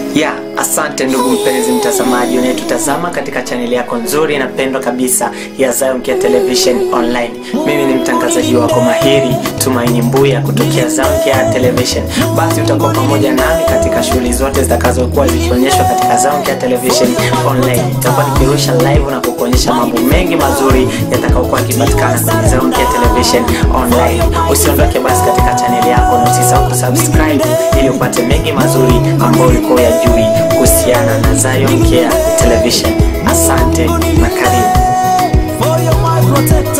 ya asante ndugu mpenzi mtazamaji unayetutazama katika chaneli yako nzuri na pendwa kabisa ya Zion Care Television Online. Mimi ni mtangazaji wako mahiri Tumaini Mbuya kutokea Zion Care Television. Basi utakuwa pamoja nami katika shughuli zote zitakazokuwa zikionyeshwa katika Zion Care Television Online. Itakuwa nikirusha live na kukuonyesha mambo mengi mazuri yatakayokuwa yakipatikana kwenye Zion Care Television Online. Usiondoke basi katika chaneli yako na usisahau kusubscribe ili upate mengi mazuri ambayo ulikuwa uyajui kuhusiana na Zion Care Television. Asante na karibu. For your my protector.